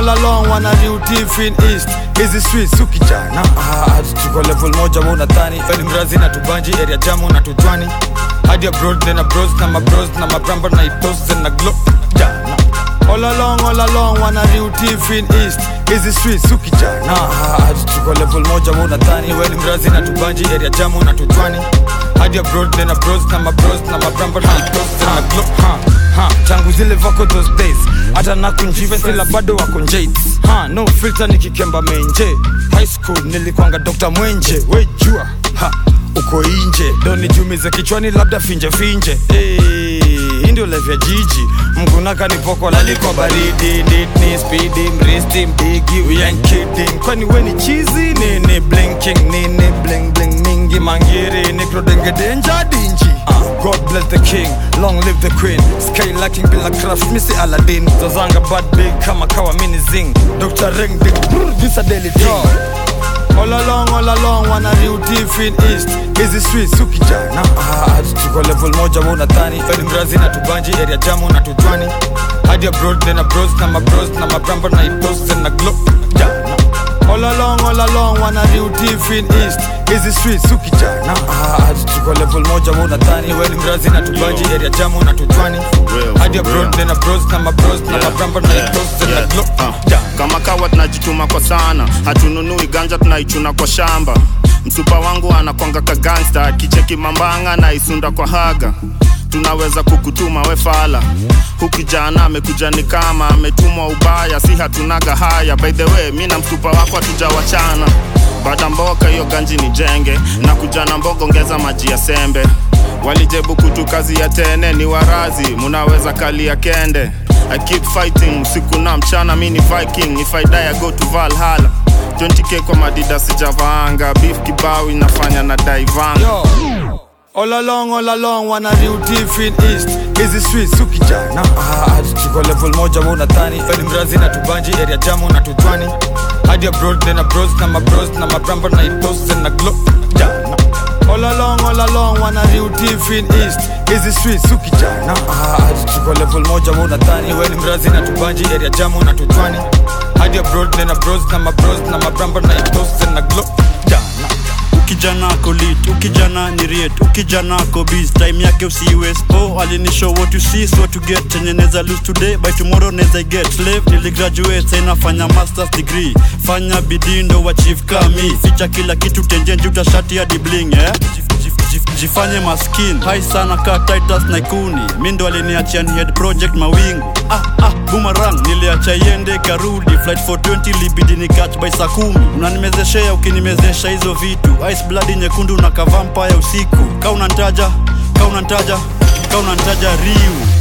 all along wana riutif in east hizi streets ukijana ah, tuko level moja wa unadhani weni mrazi na tubanji area jamu na tutwani hadi abroad then abros na mabros na mabramba na itos na glo jana all along all along wana riutif in east hizi streets ukijana ah, tuko level moja wa unadhani weni mrazi na tubanji area jamu na tutwani hadi abroad then abros na mabros na mabramba na itos na glo ha ha tangu zile vako those days hata nakunjive sila bado wako njait ha no filter nikikemba menje high school nilikwanga dr mwenje we jua ha uko inje doni jumize kichwani labda finje finje hey, hii ndio life ya jiji mgunaka ni poko laliko baridi nitni spidi mristi mbigi we ain't kidding kwani we ni chizi nini blinking nini bling bling mingi mangiri nikrodengedenja dinji uh, god bless the king long live the queen sky lacking bila craft misi aladdin zazanga bad big kama kawa mini zing dr ring big brr, this a daily thing all along all along wana riutif in east hizi streets ukijana ah, tuko level moja wa unadhani weni mrazi na tubanji area jamu na tutwani hadi abroad then abros na mabros na mabramba na itos na glo jana all along all along wana riutif in east hizi streets ukijana ah, tuko level moja wa unadhani weni mrazi na tubanji area jamu na tutwani real, hadi for abroad real. then abros na mabros na Yeah, mabramba na yeah, itos na yeah. glo Uh, jana kama kawa tunajituma kwa sana hatununui ganja tunaichuna kwa shamba msupa wangu anakwanga ka gangsta kicheki mambanga na isunda kwa haga tunaweza kukutuma we fala hukijana amekuja ni kama ametumwa ubaya si hatunaga haya by the way mi na msupa wako hatujawachana baada mboka hiyo ganji ni jenge na kujana mboga ongeza maji ya sembe walijebu kutu kazi ya tene ni warazi munaweza kalia kende I keep fighting usiku na mchana mi ni viking if I die I go to Valhalla 20k kwa madida sijavaanga beef kibao inafanya na daivanga Yo. All along, all along, wana riutif in east hizi streets ukijana ah, tuko level moja wa unadhani weni mrazi na tubanji area jamu na tutwani hadi abroad then abros na mabros na mabramba na itos na glo jana all along, all along, wana riutif in east hizi streets ukijana ah, tuko level moja wa unadhani weni mrazi na tubanji area jamu na tutwani hadi abroad then abros na mabros na mabramba na itos na glo jana ukijana ako lit ukijana ni riet ukijana ako biz time yake usiwes oh alinishow what you see is what you get chenye neza lose today by tomorrow neza get slave niligraduate sa inafanya masters degree fanya bidii ndo wachieve kami ficha kila kitu tenjenji utashati hadi bling eh? Jif- jif- jif- jifanye maskin hai sana ka titus naikuni mi ndo aliniachia ni head project mawingu ah, ah, boomerang niliacha iende karudi flight 420 libidi ni catch by saa kumi unanimezeshea ukinimezesha hizo vitu ice blood nyekundu na kavampaya usiku ka unantaja ka unantaja ka unantaja riu